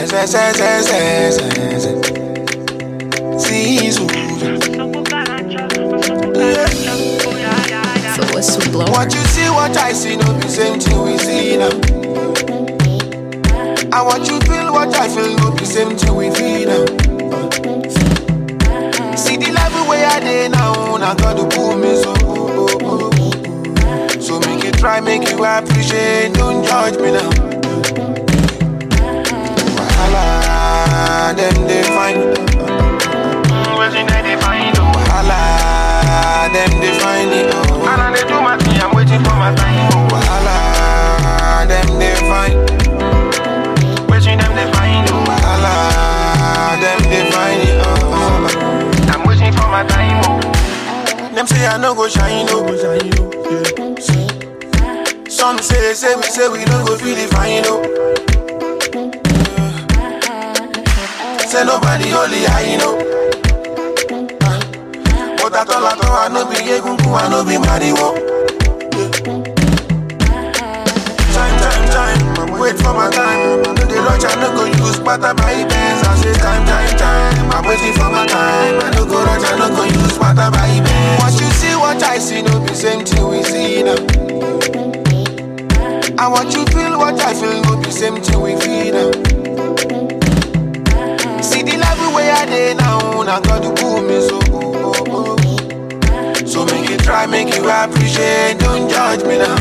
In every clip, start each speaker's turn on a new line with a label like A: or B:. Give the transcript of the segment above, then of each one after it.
A: se, se, se, se, se, se. Zizu.
B: So what's to blow?
A: What you see, what I see, no be same thing we see now. And what you feel, what I feel, no be same thing we feel now. See the level where I dey now, now God to pull me so. oh, oh, oh. So make you try, make you appreciate, don't judge me now. Wahala, them they find.
C: Waiting that they find oh.
A: Wahala, them they find it. Oh.
C: And I dey do my thing, I'm waiting for my time oh.
A: Wahala, them they find.
C: Waiting them they find oh.
A: Wahala, them they find it. Oh.
C: I'm waiting for my time oh.
A: Them say I no go shine, no go shine, no. Yeah. Some say, say we say we no go feel it fine, no. Yeah. Say nobody only I know. Ah. But I told I told I no be egungun, I no be mariwo. Time, time, time, wait for my time. I know the rush, I no go use butter by bands. I say time, time, time, I'm waiting for my time. I no go rush, I no go use butter by bands. What you see, what I see, no be same thing we see now. And what you feel, what I feel, no be same thing we feel now. See the level where I dey now, now God to pull me so. oh, oh, oh. So make you try, make you appreciate, don't judge me now.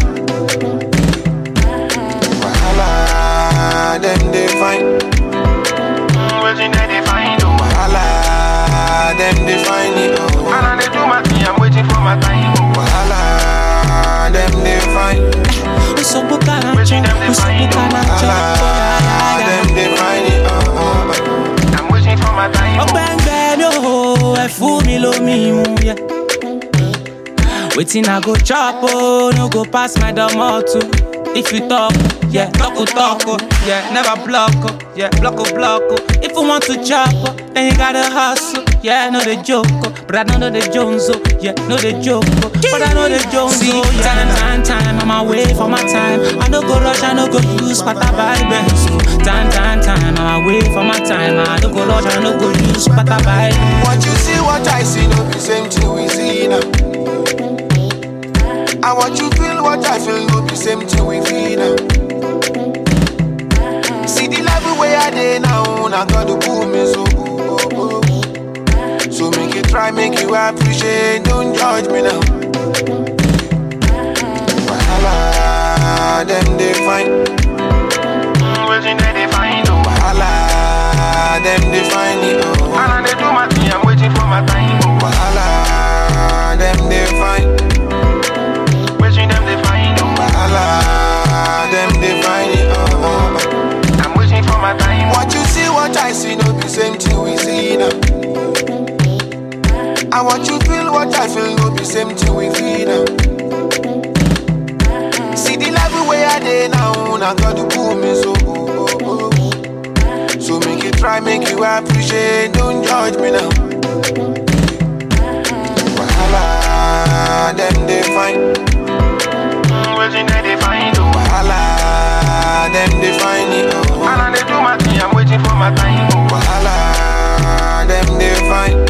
A: Wahala, them they find.
C: Waiting that they find oh.
A: Wahala, them they find it. Oh.
C: And I dey do my thing, I'm waiting for my time oh.
A: Wahala, them they find.
C: Waiting them they find oh.
A: Wahala, them they find it. Oh, oh, oh.
C: I'm waiting for my time oh.
D: ọgbẹ́ngbẹ́ mi ò ẹ fún mi lómi mu yẹ. wetin i go chop o no go pass my domoto. if you talk yeah, talk o talk o yeah, never block o yeah, block o block o. if you want to chop o then you gotta hustle. Yeah, no dey joke o, but I no know the Jones o. Yeah, no dey joke o, but I know the Jones o. Yeah, time, time, time, I'm away for my time. I no go rush, I no go use pata by Benz o. Time, time, time, I'm away for my time. I no go rush, I no go use pata by Benz.
A: What you see, what I see, no be same thing we see now. And what you feel, what I feel, no be same thing we feel now. See the level where I dey now, now God to pull me so. oh, oh, oh. So make you try, make you appreciate, don't judge me now. Wahala, them they find.
C: Waiting that they find oh.
A: Wahala, them they find it. Oh.
C: And I dey do my thing, I'm waiting for my time oh.
A: Wahala, them they find.
C: Waiting them they find oh.
A: Wahala, them they find it. Oh, oh, oh.
C: I'm waiting for my time oh.
A: What you see, what I see, no be same thing we see now. And what you feel, what I feel, no be same thing we feel now. See the level where I dey now, now God to pull me so. oh, oh, oh. So make you try, make you appreciate, don't judge me now. Wahala, them they find.
C: Waiting that they find oh.
A: Wahala, them they find it. Oh.
C: And I dey do my thing, I'm waiting for my time oh.
A: Wahala, them they find.